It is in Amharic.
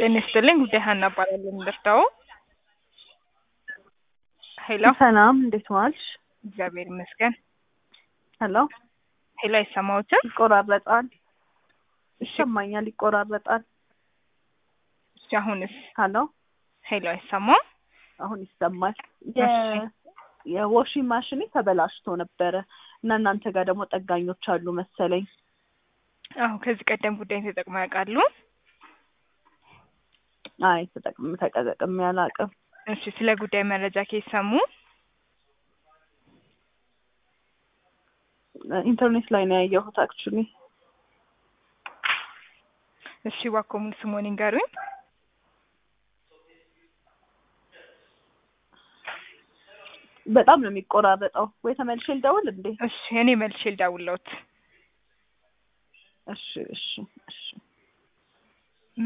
ጤና ይስጥልኝ ጉዳይ ሀና እባላለሁ የምደርዳው ሄሎ ሰላም እንዴት ዋልሽ? እግዚአብሔር ይመስገን ሄሎ ሄሎ አይሰማዎትም ይቆራረጣል። ይሰማኛል፣ ይቆራረጣል። እሺ አሁንስ ሄሎ ሄሎ አይሰማም አሁን ይሰማል። የ- የዋሽንግ ማሽኔ ተበላሽቶ ነበረ እና እናንተ ጋር ደግሞ ጠጋኞች አሉ መሰለኝ። አሁ ከዚህ ቀደም ጉዳይ ተጠቅመው ያውቃሉ አይ ተጠቅም ተጠቅሜ አላውቅም። እሺ ስለ ጉዳይ መረጃ ከየት ሰሙ ኢንተርኔት ላይ ነው ያየሁት አክቹሊ። እሺ እባክዎ ሙሉ ስምዎን ይንገሩኝ በጣም ነው የሚቆራረጠው። ወይ ተመልሼ ልደውል እንዴ? እሺ እኔ መልሼ ልደውልልዎት እሺ እሺ እሺ